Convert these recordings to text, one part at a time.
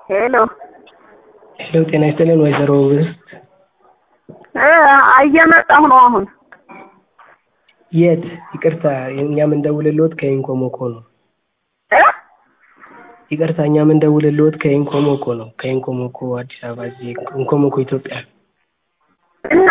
ሄሎ ሄሎ ጤና ይስጥልን ወይዘሮ ውብስት እ እየመጣሁ ነው አሁን። የት ይቅርታ እኛ የምንደውልልዎት ከኢንኮሞኮ ነው እ ይቅርታ እኛ የምንደውልልዎት ከኢንኮሞኮ ነው ከኢንኮሞኮ አዲስ አበባ እዚህ ኢንኮሞኮ ኢትዮጵያ እና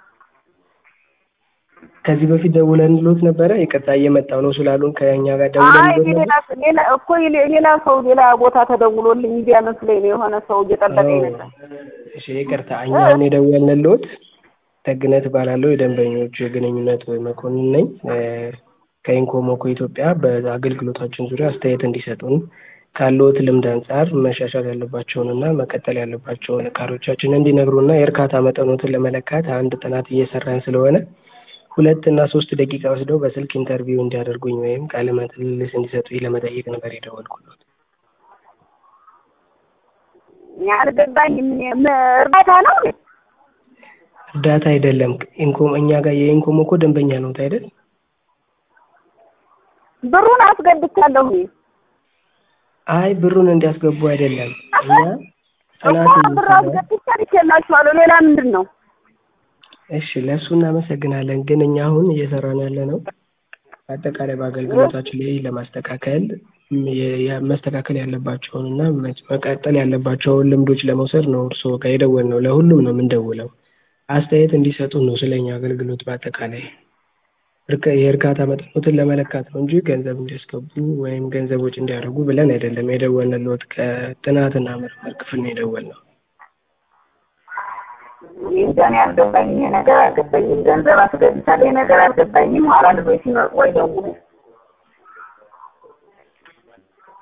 ከዚህ በፊት ደውለንልዎት ነበረ ይቅርታ እየመጣሁ ነው ስላሉን ከእኛ ጋር አይ ደውለንልዎት ነበር ሌላ ሌላ እኮ ሌ- ሌላ ሰው ሌላ ቦታ ተደውሎልኝ እንዲያ መስሎኝ ነው የሆነ ሰው እየጠበቀኝ ነበር። እሺ ይቅርታ እኛ አሁን የደወልንልዎት ደግነት እባላለሁ የደንበኞች ግንኙነት መኮንን ነኝ እ ከኢንኮሞኮ ኢትዮጵያ በአገልግሎታችን ዙሪያ አስተያየት እንዲሰጡን ካለዎት ልምድ አንጻር መሻሻል ያለባቸውን እና መቀጠል ያለባቸውን እቃዎቻችንን እንዲነግሩና የእርካታ መጠኖትን ለመለካት አንድ ጥናት እየሰራን ስለሆነ ሁለት እና ሶስት ደቂቃ ወስደው በስልክ ኢንተርቪው እንዲያደርጉኝ ወይም ቃለ ምልልስ እንዲሰጡኝ ለመጠየቅ ነበር የደወልኩት። አልገባኝም። ም- እርዳታ ነው እንዴ? እርዳታ አይደለም። ኢንኮም እኛ ጋር የኢንኮሞኮ ደንበኛ ነዎት አይደል? ብሩን አስገብቻለሁ እኔ። አይ ብሩን እንዲያስገቡ አይደለም። እኛ ጥናት እኮ ብር እየሰራን አስገብቻ ልኬላችኋለሁ። ሌላ ምንድን ነው? እሺ ለእሱ እናመሰግናለን። ግን እኛ አሁን እየሰራን ያለ ነው አጠቃላይ በአገልግሎታችን ላይ ለማስተካከል ም- የ- የ- መስተካከል ያለባቸውን እና መ- መቀጠል ያለባቸውን ልምዶች ለመውሰድ ነው እርስዎ ጋር የደወልነው። ለሁሉም ነው የምንደውለው። አስተያየት እንዲሰጡን ነው ስለኛ አገልግሎት በአጠቃላይ እርካ- የእርካታ መጠኖትን ለመለካት ነው እንጂ ገንዘብ እንዲያስገቡ ወይም ገንዘቦች እንዲያደርጉ ብለን አይደለም የደወልንልዎት። ከጥናትና ምርምር ክፍል ነው የደወልነው። እኔ እንጃ እኔ አልገባኝም። ይሄ ነገር አልገባኝም። ገንዘብ አስገብቻለሁ። ይሄ ነገር አልገባኝም። ኋላ ልጆች ሲመጡ ወይ ደውሉ